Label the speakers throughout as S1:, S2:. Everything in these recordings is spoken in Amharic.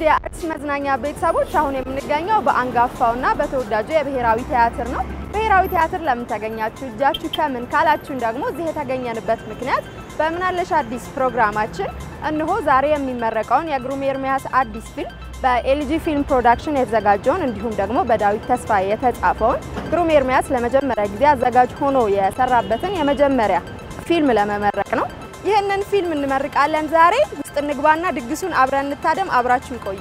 S1: የአዲስ መዝናኛ ቤተሰቦች አሁን የምንገኘው በአንጋፋውና በተወዳጁ የብሔራዊ ቲያትር ነው። ብሔራዊ ቲያትር ለምን ተገኛችሁ? እጃችሁ ከምን ካላችሁን ደግሞ እዚህ የተገኘንበት ምክንያት በምናለሽ አዲስ ፕሮግራማችን እነሆ ዛሬ የሚመረቀውን የግሩም ኤርሚያስ አዲስ ፊልም በኤልጂ ፊልም ፕሮዳክሽን የተዘጋጀውን እንዲሁም ደግሞ በዳዊት ተስፋዬ የተጻፈውን ግሩም ኤርሚያስ ለመጀመሪያ ጊዜ አዘጋጅ ሆኖ የሰራበትን የመጀመሪያ ፊልም ለመመረቅ ነው። ይህንን ፊልም እንመርቃለን ዛሬ። ውስጥ እንግባና ድግሱን አብረን እንታደም። አብራችሁ ይቆዩ።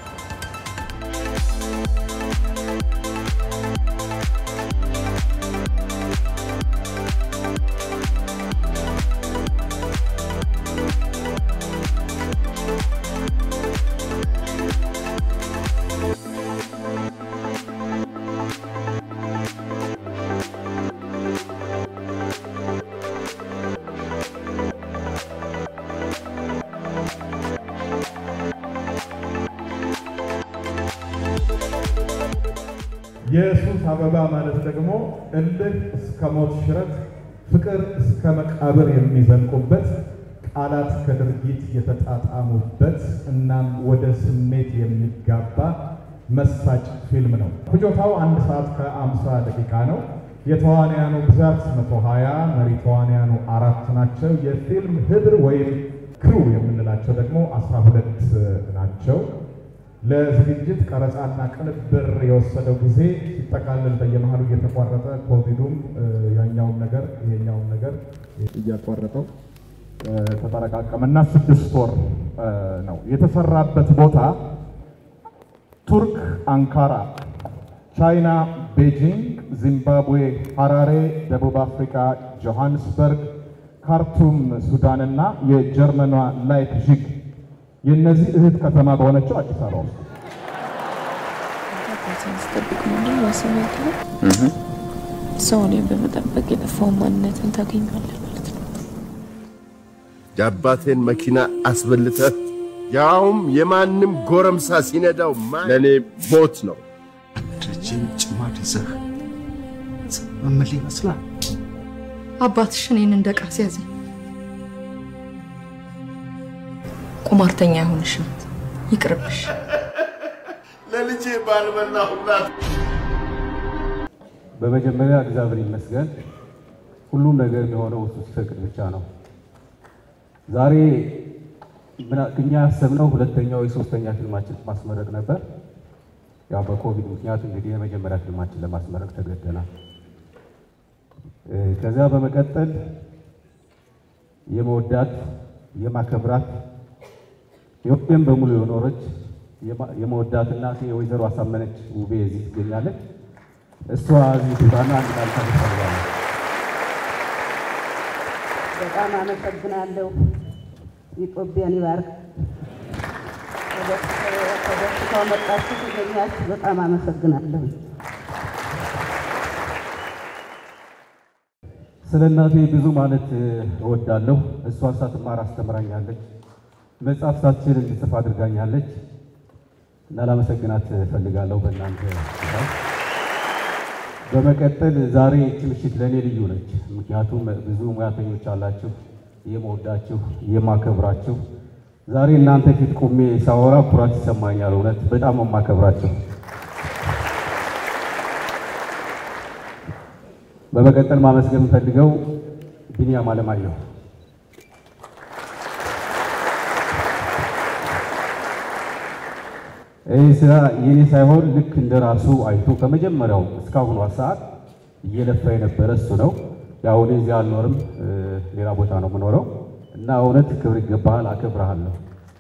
S2: የሱስ አበባ ማለት ደግሞ እልህ እስከ ሞት ሽረት፣ ፍቅር እስከ መቃብር የሚዘልቁበት ቃላት ከድርጊት የተጣጣሙበት እናም ወደ ስሜት የሚጋባ መሳጭ ፊልም ነው። ፍጆታው አንድ ሰዓት ከአምሳ ደቂቃ ነው። የተዋንያኑ ብዛት 120 መሪ ተዋንያኑ አራት ናቸው። የፊልም ህብር ወይም ክሩ የምንላቸው ደግሞ 12 ናቸው። ለዝግጅት ቀረጻና ቅንብር የወሰደው ጊዜ ሲጠቃልል በየመሃሉ እየተቋረጠ ኮቪዱም ያኛውም ነገር ይሄኛውም ነገር እያቋረጠው ተጠረቃቀመና ስድስት ወር ነው የተሰራበት ቦታ ቱርክ አንካራ፣ ቻይና ቤጂንግ፣ ዚምባብዌ ሀራሬ፣ ደቡብ አፍሪካ ጆሃንስበርግ፣ ካርቱም ሱዳንና የጀርመኗ ላይፕዚግ የእነዚህ እህት ከተማ በሆነችው አዲስ አበባ ውስጥ
S3: ስጠብቅ ምንድን ነው ስሜት ነው። ሰው እኔን በመጠበቅ የጠፋውን ማንነትን ታገኘዋለህ ማለት ነው።
S4: የአባቴን መኪና አስበልተህ ያውም የማንም ጎረምሳ ሲነዳው ለእኔ ሞት ነው።
S5: ረጅም ጭማድ ይዘህ መመል ይመስላል።
S6: አባትሽ እኔን እንደ ዕቃ ሲያዘኝ
S3: ቁማርተኛ አይሆንሽም፣ ይቅርብሽ።
S4: ለልጄ ባልበላሁላት
S7: በመጀመሪያ እግዚአብሔር ይመስገን ሁሉም ነገር የሚሆነው እሱ ሲፈቅድ ብቻ ነው። ዛሬ እኛ ያሰብነው ሁለተኛው የሶስተኛ ፊልማችን ማስመረቅ ነበር። ያው በኮቪድ ምክንያት እንግዲህ የመጀመሪያ ፊልማችን ለማስመረቅ ተገደናል። ከዚያ በመቀጠል የመወዳት የማከብራት ኢትዮጵያን በሙሉ የኖረች የመወዳት እናቴ የወይዘሮ አሳመነች ውቤ እዚህ ትገኛለች። እሷ እዚህ ትባና አንድ ቃል ታደርጋለች።
S8: በጣም አመሰግናለሁ። ኢትዮጵያን ይባርክ። ተደስታው መጣችሁ ተገኛችሁ፣ በጣም አመሰግናለሁ።
S7: ስለ እናቴ ብዙ ማለት እወዳለሁ። እሷ ሳትማር አስተምራኛለች። መጽሐፍ ሳትችል እንድጽፍ አድርጋኛለች እና ላመሰግናት እፈልጋለሁ በእናንተ ሽፋን። በመቀጠል ዛሬ ይህች ምሽት ለእኔ ልዩ ነች። ምክንያቱም ብዙ ሙያተኞች አላችሁ፣ የመወዳችሁ የማከብራችሁ። ዛሬ እናንተ ፊት ቆሜ ሳወራ ኩራት ይሰማኛል። እውነት በጣም የማከብራችሁ። በመቀጠል ማመስገን የምፈልገው ቢኒያም አለማየሁ ይህ ስራ የኔ ሳይሆን ልክ እንደ ራሱ አይቶ ከመጀመሪያው እስካሁኗ ሰዓት እየለፋ የነበረ እሱ ነው። ያው እኔ እዚህ አልኖርም፣ ሌላ ቦታ ነው የምኖረው እና እውነት ክብር ይገባሃል፣ አከብረሃለሁ።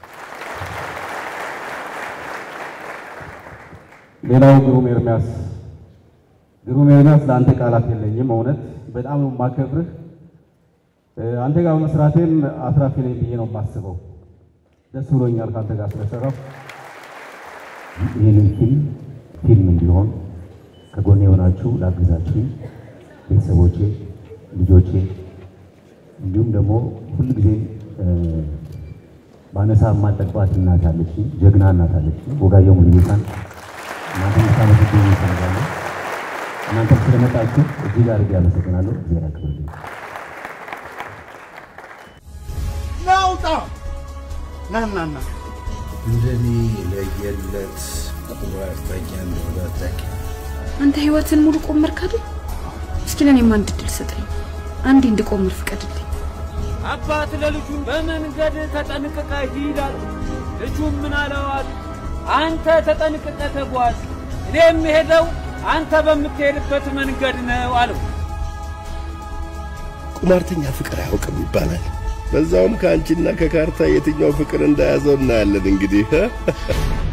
S7: ሌላው ግሩም ኤርሚያስ፣ ግሩም ኤርሚያስ ለአንተ ቃላት የለኝም። እውነት በጣም ነው የማከብርህ። አንተ ጋር መስራቴም አትራፊ ነኝ ብዬ ነው የማስበው። ደስ ብሎኛል ከአንተ ጋር ስለሰራው። ይህንን ፊልም ፊልም እንዲሆን ከጎኔ የሆናችሁ ላግዛችሁ ቤተሰቦቼ፣ ልጆቼ እንዲሁም ደግሞ ሁልጊዜም ባነሳ የማልጠግባት እናት አለች፣ ጀግና እናት አለች፣ ወጋየሁ ሙሉጌታን እናንተ ምታመሰግኑ ይፈልጋለሁ። እናንተም ስለመጣችሁ እጅግ አድርጌ አመሰግናለሁ። እግዚአብሔር ያክብርልኝ።
S5: ናውጣ ና ና ና
S9: እንደኔ ለየለት ቁማርተኛ እንደሆነ አታውቂም።
S10: አንተ ህይወትን ሙሉ ቆመርክ አይደል? እስኪ ለእኔም አንድ እድል ስጠኝ። አንዴ እንድቆምር ፍቀድልኝ።
S11: አባት ለልጁ በመንገድ ተጠንቅቀ ይላል። ልጁም ምን አለዋል? አንተ ተጠንቅቀ ተጓዝ፣ እኔ የምሄደው አንተ በምትሄድበት መንገድ ነው አለው።
S4: ቁማርተኛ ፍቅር አያውቅም ይባላል። በዛውም ከአንቺና ከካርታ የትኛው ፍቅር እንደያዘው እናያለን እንግዲህ